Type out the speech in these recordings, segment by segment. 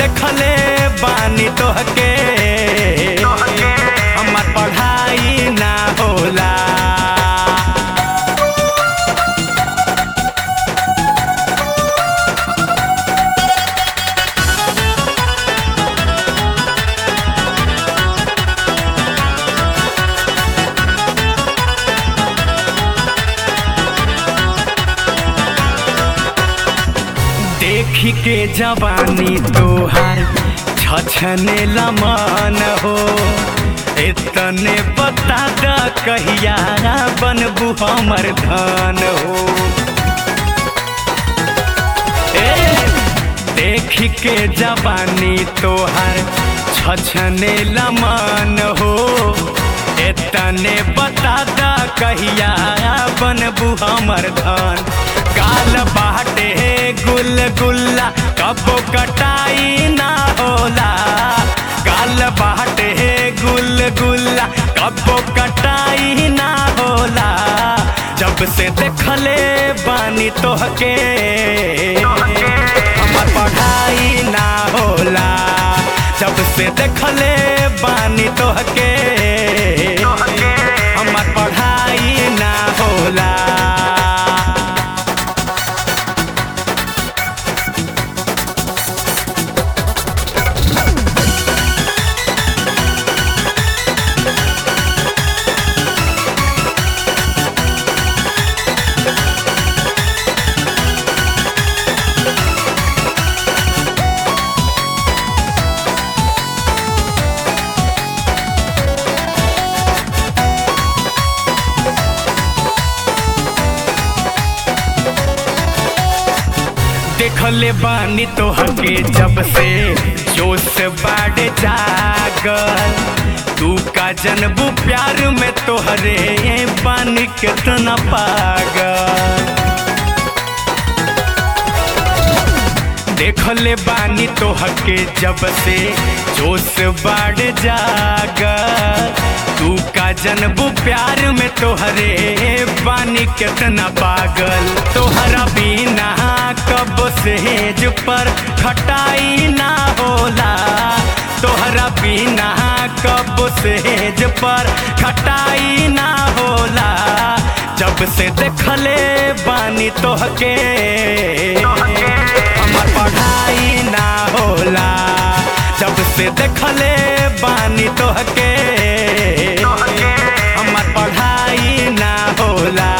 देखले बानी तोहके हमर पढ़ाई ना होला देखी के जवानी तोहार छछने लमान हो इतने बता द कहिया बनबू हमर धन हो ए देखी के जवानी तोहार छछने लमान हो इतने बता द कहिया बनबू हमर धन काल बाटे गुल गुल्ला कबो कटाई ना होला काल बाटे गुल गुल्ला कबो कटाई ना होला जब से देखले बानी तोहके हमर पढ़ाई ना होला जब से देखले बानी तोहके हमर पढ़ाई ना होला देखले बानी तोहके जब से जोश बाड़ जागल तू का जनबू प्यार में तोहरे बानी कितना पागल देखले बानी तोहके जब से जोश बाड़ जागल तू का जनबू प्यार में तोहरे बानी कितना पागल तोहरा बिना कब सेज पर खटाई ना होला तोहरा बिना कब सेज पर खटाई ना होला जब से देखले बानी तोहके हमर पढ़ाई ना होला जब से देखले बानी तोहके हमर पढ़ाई ना होला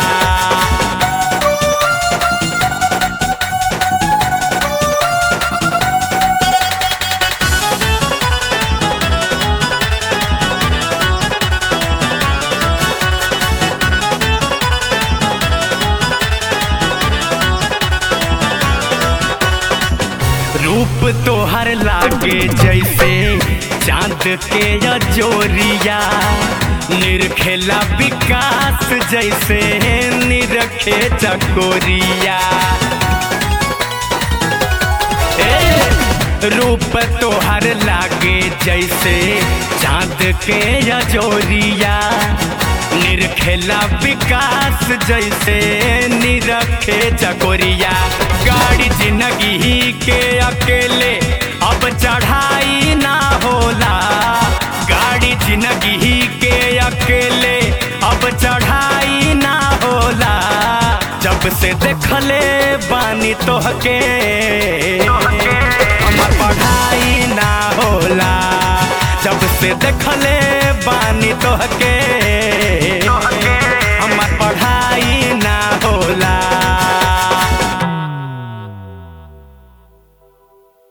रूप तोहर लागे जैसे चांद के अजोरिया निरखेला विकास जैसे निरखे चकोरिया ए, रूप तोहर लागे जैसे चांद के अजोरिया निरखेला विकास जैसे निरखे चकोरिया गाड़ी जिंदगी के अकेले अब चढ़ाई ना होला गाड़ी जिंदगी के अकेले अब चढ़ाई ना होला जब से देखले बानी तोहके हमर पढ़ाई ना होला जब से देखले बानी तोहके